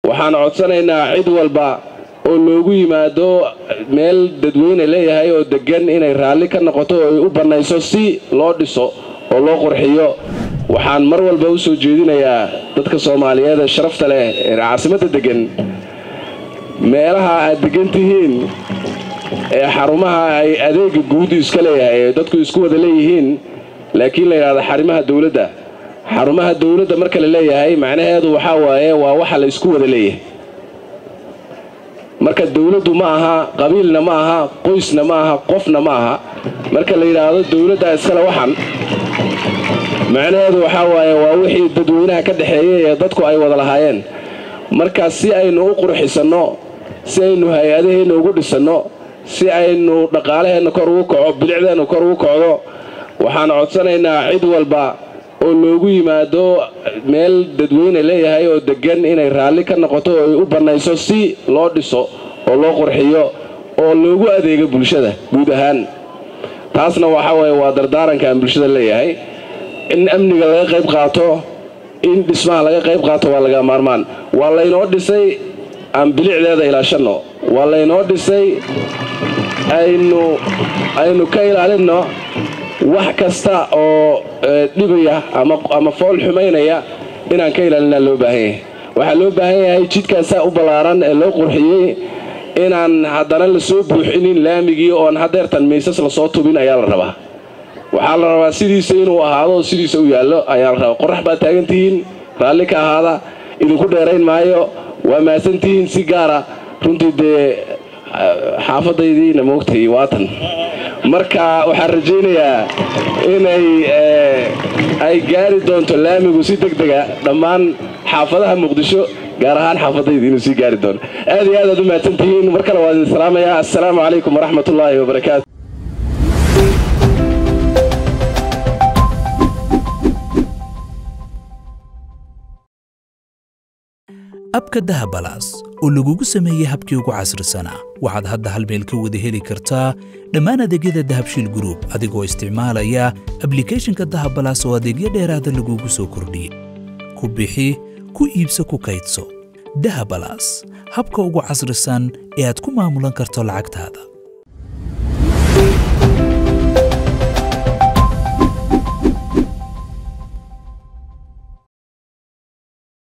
waxaan codsanaynaa cid walba oo loogu yimaado meel dadweyne leeyahay oo deggan inay raalli ka noqoto oo ay u bannayso si loo dhiso oo loo qurxiyo waxaan mar walba u soo jeedinayaa dadka soomaaliyeed ee sharafta leh ee caasimadda deggan meelaha aad deggan tihiin ee xarumaha ay adeega guudu iska leeyahay ee dadku isku wada leeyihiin laakiin la yidhahdo xarimaha dowladda xarumaha dowladda marka la leeyahay macnaheedu waxaa waaye waa waxa la isku wada leeyahay marka dowladdu ma aha qabiilna ma aha qoysna ma aha qofna ma aha marka la yidhaahdo dowladda iskale waxan macnaheedu waxaa waaye waa wixii dadweynaha ka dhexeeyay ee dadku ay wada lahaayeen marka si aynu u qurxisanno si aynu hay-adaheenna ugu dhisanno si aynu dhaqaalaheenna kor ugu kaco bilicdeenna kor ugu kocdo waxaan codsanaynaa cid walba oo loogu yimaado meel dadweyne leeyahay oo deggan inay raalli ka noqoto oo ay u bannayso si loo dhiso oo loo qurxiyo oo loogu adeego bulshada guud ahaan taasna waxaa waaye waa dardaaranka aan bulshada leeyahay in amniga laga qayb qaato in dhismaha laga qayb qaato waa laga maarmaan waa laynoo dhisay aan bilicdeeda ilaashanno waa laynoo dhisay aynu aynu ka ilaalinno wax kasta oo dhibaya ama fool xumaynaya inaan ka ilaalinaa loo baahan yahay waxaa loo baahan yahay jidkaasaa u ballaaran ee loo qurxiyey inaan haddana lasoo buuxinin laamigii oon hadeertan miisas lasoo tubin ayaa la rabaa waxaa la rabaa sidiisa inuu ahaado sidiisa u yaallo ayaa la rabaa qorax baad taagantihiin raalli ka ahaada idinku dheerayn maayo waa mahadsantihiin si gaara runtii dee xaafadaydiina moogtay waatan marka waxaan rajaynayaa inay ay gaari doonto laamigu si deg dega dhammaan xaafadaha muqdisho gaar ahaan xaafadayda inuu sii gaari doono aad iyo aad aad u mahadsantihiin mar kale waa idin salaamayaa assalaamu calaykum waraxmat ullaahi wabarakaatu abka dahabalaas oo lagugu sameeyey habkii ugu casrisanaa waxaad hadda hal meel ka wada heli kartaa dhammaan adeegyada dahabshiil gruub adigoo isticmaalaya ablikhethonka dahabalaas oo adeegyo dheeraada lagugu soo kordhiyey ku bixi ku iibso ku kaydso dahabalaas habka ugu casrisan ee aad ku maamulan karto lacagtaada